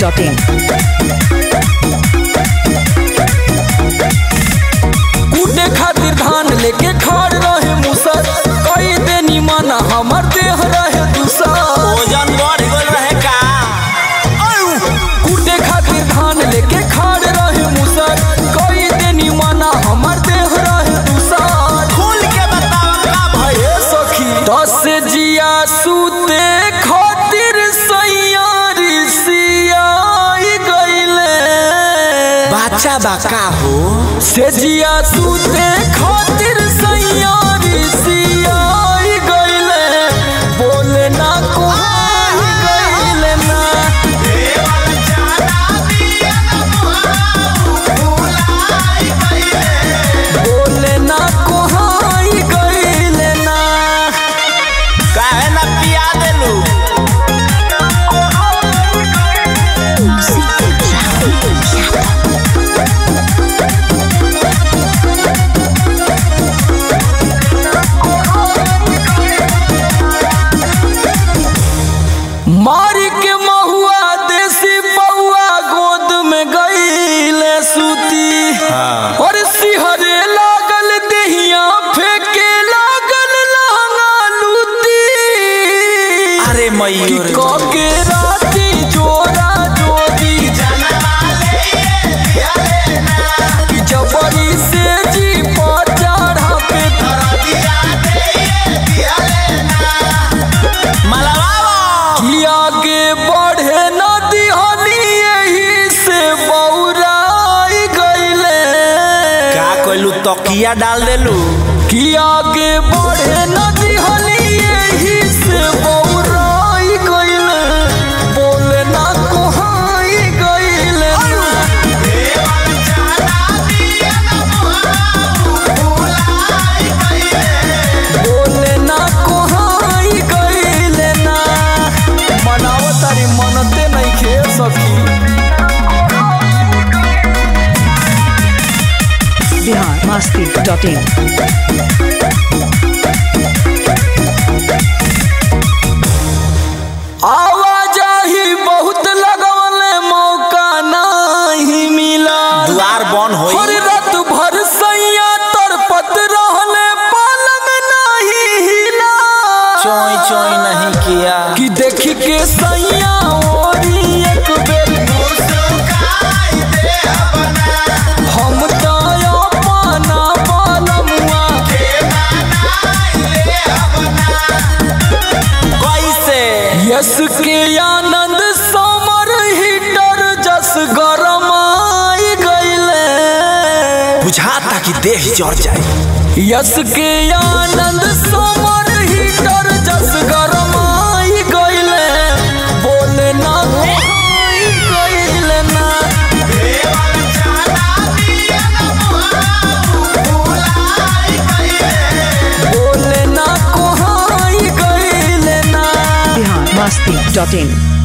biharmasti.in कूटे खातिर धान लेके खाड़ रहे मुसर कई देनी माना हमर देह रहे दूसर ओजन बढ़ गल रहे का कूटे खातिर धान लेके खाड़ रहे मुसर कई देनी माना हमर देह रहे दूसर खुल के बताओ का भइल ए सखी दस जिया सूते खातिर सैयारी सियाई गईले बच्चा बा का हो से जिया सूते खातिर सैयारी सियाई गईले बोले ना कोहाई गईले ना बोले ना कोहाई गईले ना काहे ना पिया देलू मारी के महुआ देसी बउआ गोद में गईले सूती और सिहरे लागल देहिया फेंके लागल लहंगा लूती अरे कि मयूर के राती जोरा जोरी कि जबरी से जी पर चढ़ा पे मलवाओ कि आगे बढ़े न दिहनी यही से बौराई गईले का कोइलू तकिया डाल देलू कि आगे बढ़े न दिहनी यही से बौराई गईले बोले ना कोहाई गईले बोले ना कोहाई गईले ना मनावतारी मनते नहीं खे सखी biharmasti.in आवाजाही बहुत लगवले मौका नहीं मिला द्वार बन हर होई रात भर सैया तरपत रहले पलंग नहीं हिला चोई चोई नहीं किया कि देखी के सैया ओरी एक बेर हम तो अपना बालमुआ कैसे यस के आनंद समर हीटर जस गरमाई गईले बुझाता कि देह जड़ जाए यस के आनंद समर हीटर जस गरमाई गईले बोले ना कोहाई गईले ना बोले ना कोहाई गईले ना biharmasti.in